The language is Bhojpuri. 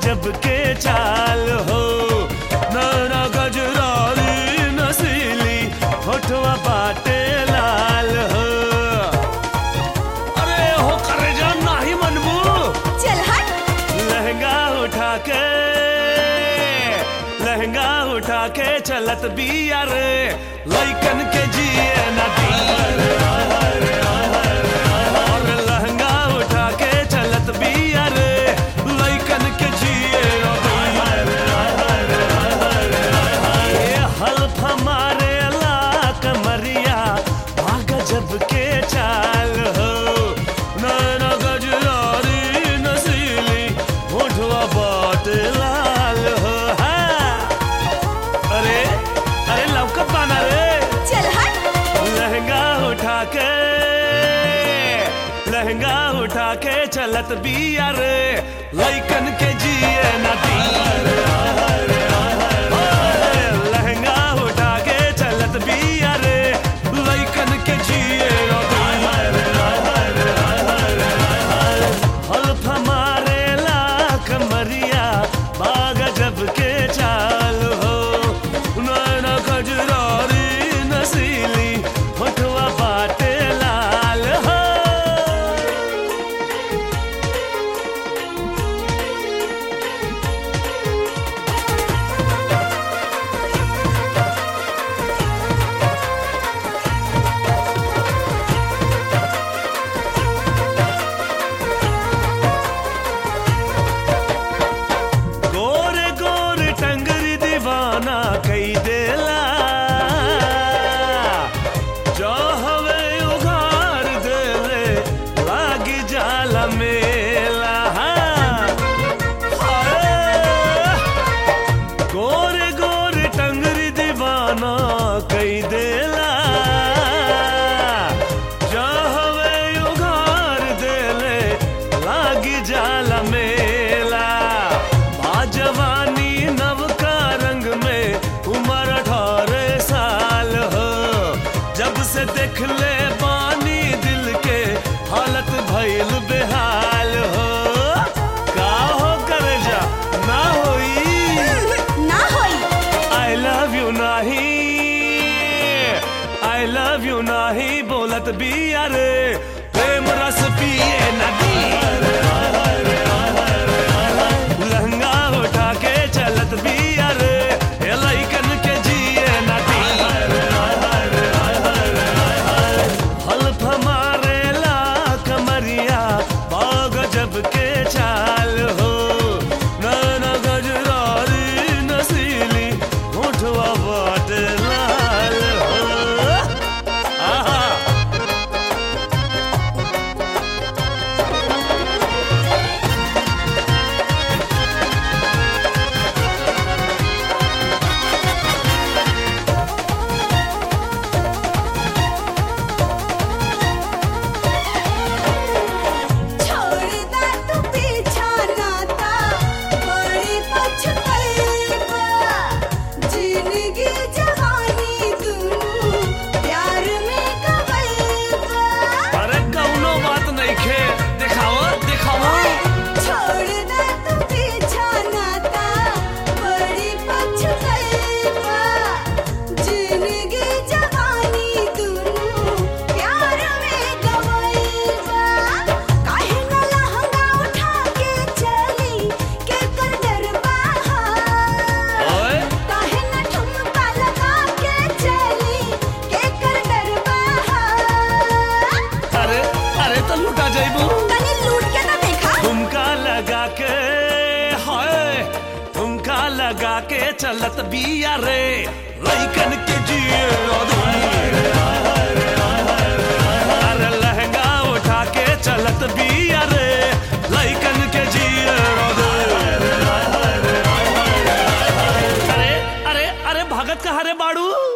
गजब के चाल हो नैना गजरारी नसीली होठवा बाटे लाल हो अरे हो करे जा नाही मनबू चल हट लहंगा उठा के लहंगा उठा के चलत बिया रे लइकन के जिए नदी और लहंगा उठा के चलत बिया रे लइकन के जिए ये हल्फ हमारे ला कमरिया आ गजब के चाल हो नैना गजरारी नसीली होठवा बात लाल हो हाँ। अरे अरे लवकत बाना रे चल हट लहंगा उठा के लहंगा उठा के चलत बिया रे लइकन के जिए नदी लहंगा उठा के चलत बिया रे लइकन के जिए हल्फ हमारे लाख मरिया बाग जब के चाल हो नैना गजरारी नसीली होठवा बाटे लाल हो गोरे गोरे टंगरी दीवाना कई देला जो हवे उघार देले लागी जाला मेला हाय। गोरे गोरे टंगरी दीवाना कई देला जो हवे उघार देले लागी जाला मेला आ जवानी नव का रंग में उम्र अठारह साल हो जब से देख ले पानी दिल के हालत भइल बेहाल हो का हो कर जा ना होई ना होई आई लव यू नाही आई लव यू नाही बोलत भी अरे प्रेम रस पिए नदी लहंगा उठा के चलत भी अरे ये लइकन के जिए नदी हल्फ हमारे ला कमरिया बाग जब के चाल हो नैना गजरारी नसीली होठवा बाट लाल हो आहा छोड़ दा तू पीछा नाता बड़ी पछताईबा जिंदगी जवानी दूनु प्यार में गवाईबा अरे कौनो बात नहीं खे दिखाओ दिखाओ छोड़ दा तू पीछा नाता बड़ी पछताईबा जिंदगी जवानी दूनु प्यार में गवाईबा काहे न लहंगा उठा के चली के कर डरबा ओए काहे न ठुमका लगा के चली के कर डरबा अरे अरे तो लुटा जाइबू तनी लूट के तो देखा ठुमका लगा के हाय ठुमका लगा के चलत बिया रे लइकन के जिए अरे लहंगा उठा के चलत बिया रे लइकन के जिए अरे अरे अरे भगत कहा रे बाड़ू